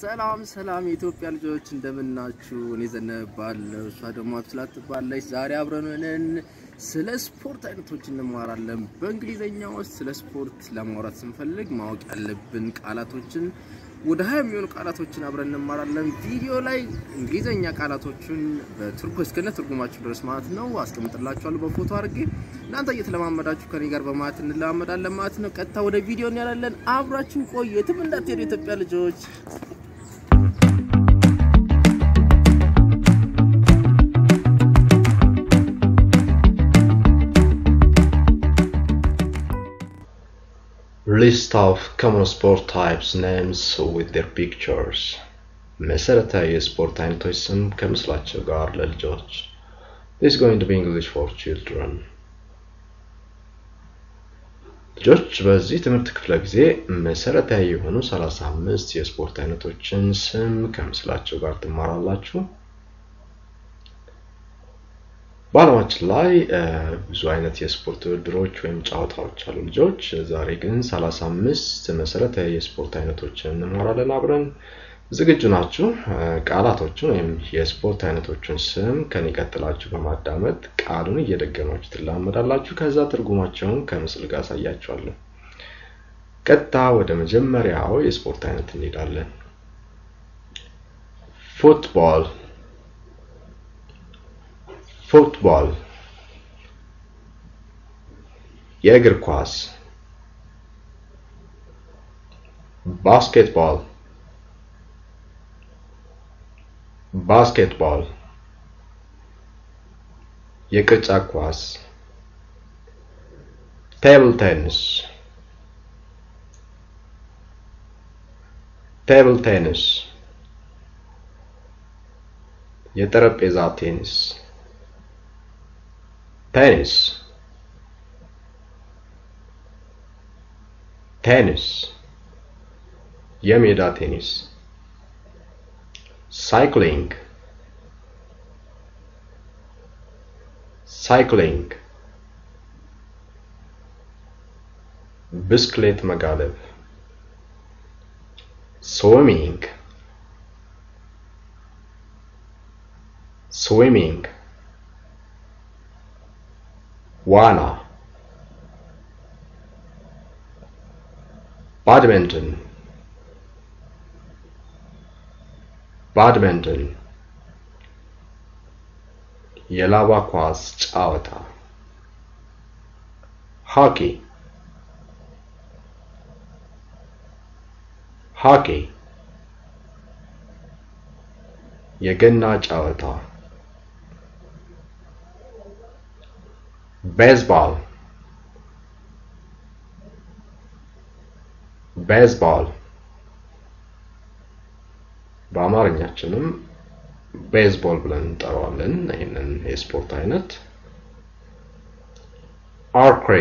ሰላም ሰላም የኢትዮጵያ ልጆች እንደምናችሁ? እኔ ዘነበ እባላለሁ፣ እሷ ደግሞ አብስላት ትባላለች። ዛሬ አብረን ሆነን ስለ ስፖርት አይነቶች እንማራለን። በእንግሊዘኛ ውስጥ ስለ ስፖርት ለማውራት ስንፈልግ ማወቅ ያለብን ቃላቶችን ወደ ሀያ የሚሆኑ ቃላቶችን አብረን እንማራለን። ቪዲዮ ላይ እንግሊዘኛ ቃላቶቹን በትርጉ እስከነ ትርጉማችሁ ድረስ ማለት ነው አስቀምጥላችኋለሁ በፎቶ አድርጌ እናንተ እየተለማመዳችሁ ከኔ ጋር በማለት እንለማመዳለን ማለት ነው። ቀጥታ ወደ ቪዲዮ እንያላለን። አብራችሁ ቆዩ፣ የትም እንዳትሄዱ የኢትዮጵያ ልጆች። List of common sport types names with their pictures መሰረታዊ የስፖርት አይነቶች ስም ከምስላቸው ጋር ለልጆች This is going to be English for children ልጆች በዚህ ትምህርት ክፍለ ጊዜ መሰረታዊ የሆኑ 35 የስፖርት አይነቶችን ስም ከምስላቸው ጋር ትማራላችሁ። በዓለማችን ላይ ብዙ አይነት የስፖርት ውድድሮች ወይም ጨዋታዎች አሉ ልጆች። ዛሬ ግን 35 መሰረታዊ የስፖርት አይነቶችን እንማራለን አብረን። ዝግጁ ናችሁ? ቃላቶቹን ወይም የስፖርት አይነቶቹን ስም ከኔ ቀጥላችሁ በማዳመጥ ቃሉን እየደገማችሁ ትላመዳላችሁ። ከዛ ትርጉማቸውን ከምስል ጋር አሳያችኋለሁ። ቀጥታ ወደ መጀመሪያው የስፖርት አይነት እንሄዳለን። ፉትቦል ፉትቦል የእግር ኳስ ባስኬትቦል ባስኬትቦል የቅርጫት ኳስ ቴብል ቴኒስ ቴብል ቴኒስ የጠረጴዛ ቴኒስ ቴኒስ ቴኒስ የሜዳ ቴኒስ ሳይክሊንግ ሳይክሊንግ ብስክሌት መጋለብ ስዊሚንግ ስዊሚንግ ዋና ባድሚንተን ባድሚንተን የላባ ኳስ ጨዋታ ሆኪ ሆኪ የገና ጨዋታ ቤዝባል ቤዝባል በአማርኛችንም ቤዝቦል ብለን እንጠራዋለን ይህንን የስፖርት አይነት አርክሪ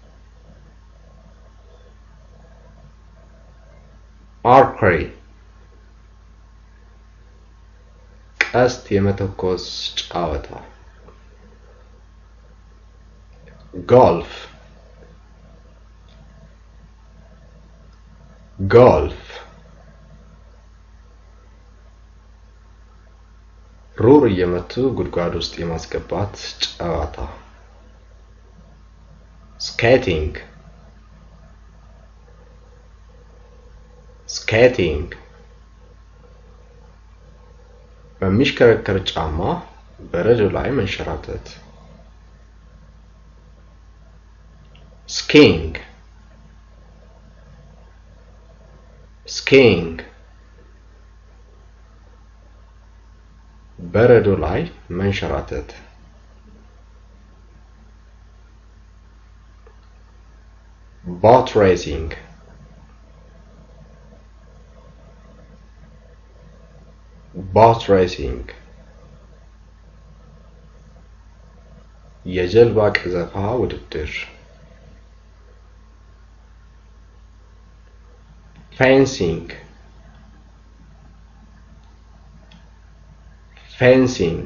አርክሪ ቀስት የመተኮስ ጨዋታ ጎልፍ ጎልፍ ሩር እየመቱ ጉድጓድ ውስጥ የማስገባት ጨዋታ ስኬቲንግ ስኬቲንግ በሚሽከረከር ጫማ በረዶ ላይ መንሸራተት ስኪንግ ስኪንግ በረዶ ላይ መንሸራተት ቦት ሬሲንግ ቦት ሬሲንግ የጀልባ ቀዘፋ ውድድር ፌንሲንግ ፌንሲንግ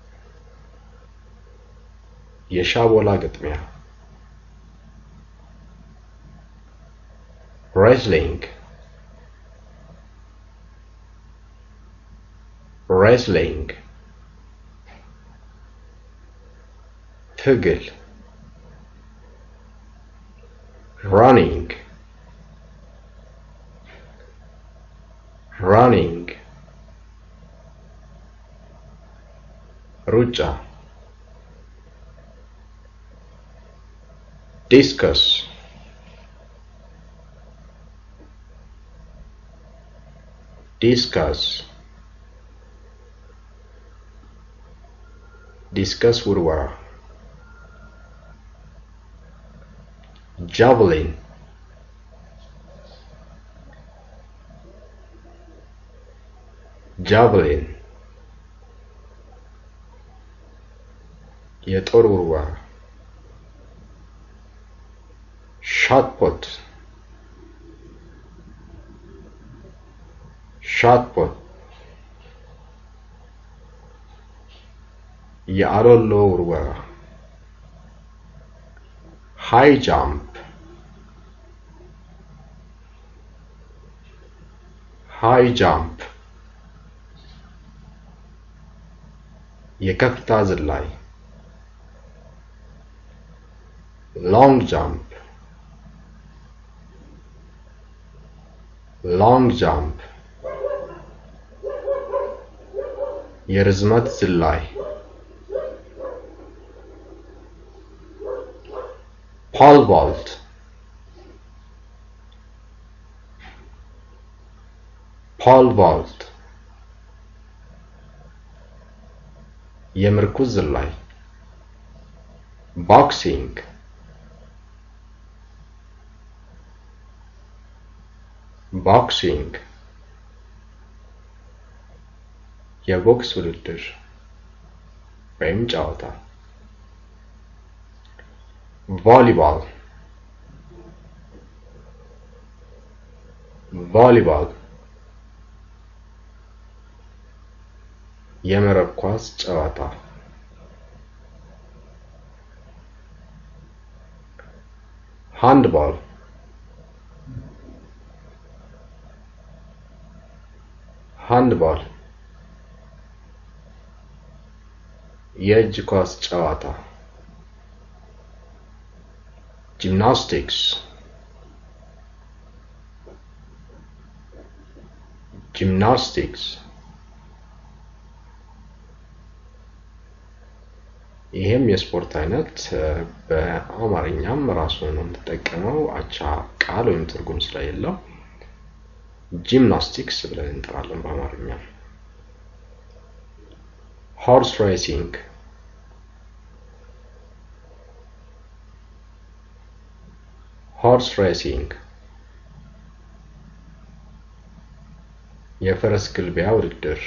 የሻቦላ ግጥሚያ wrestling wrestling ትግል running running ሩጫ discuss discuss discuss ውርወራ javelin javelin የጦር ውርወራ shot put shot put የአሎሎ ውርወራ high jump high jump የከፍታ ዝላይ long jump long jump የርዝመት ዝላይ pole vault pole vault የምርኩዝ ዝላይ boxing boxing የቦክስ ውድድር ወይም ጨዋታ ቮሊባል ቮሊባል የመረብ ኳስ ጨዋታ ሃንድባል ሃንድባል የእጅ ኳስ ጨዋታ ጂምናስቲክስ ጂምናስቲክስ ይህም የስፖርት አይነት በአማርኛም ራሱን ነው የምትጠቀመው አቻ ቃል ወይም ትርጉም ስለሌለው ጂምናስቲክስ ብለን እንጠራለን በአማርኛ ሆርስ ሬሲንግ ሆርስ ሬሲንግ የፈረስ ግልቢያ ውድድር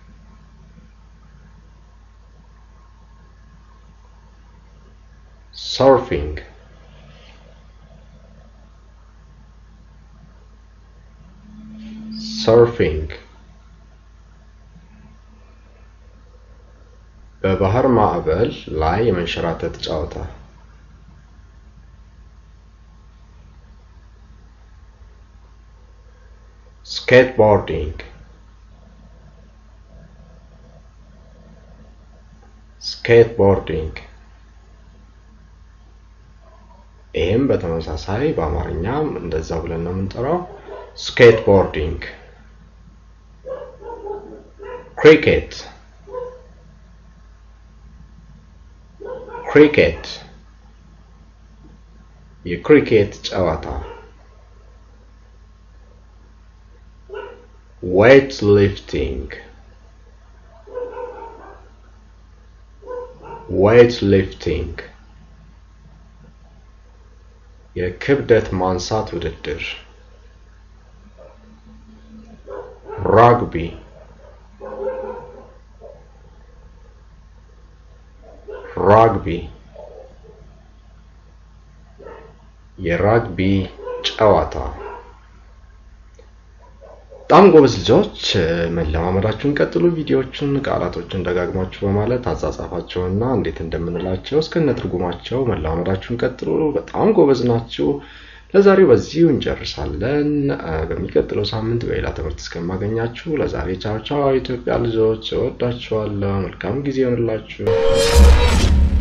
ሰርፊንግ ሰርፊንግ በባህር ማዕበል ላይ የመንሸራተት ጨዋታ ስኬትቦርዲንግ ስኬትቦርዲንግ ይህም በተመሳሳይ በአማርኛም እንደዛ ብለን ነው የምንጠራው ስኬትቦርዲንግ ክሪኬት ክሪኬት የክሪኬት ጨዋታ ዌይት ሊፍቲንግ ዌይት ሊፍቲንግ የክብደት ማንሳት ውድድር ራግቢ ራግቢ የራግቢ ጨዋታ በጣም ጎበዝ ልጆች መለማመዳችሁን ቀጥሉ። ቪዲዮዎቹን ቃላቶችን ደጋግማችሁ በማለት አጻጻፋቸውና እንዴት እንደምንላቸው እስከነ ትርጉማቸው መለማመዳችሁን ቀጥሉ። በጣም ጎበዝ ናችሁ። ለዛሬው በዚሁ እንጨርሳለን። በሚቀጥለው ሳምንት በሌላ ትምህርት እስከማገኛችሁ ለዛሬ ቻው ቻው። ኢትዮጵያ ልጆች እወዳችኋለሁ። መልካም ጊዜ ይሆንላችሁ።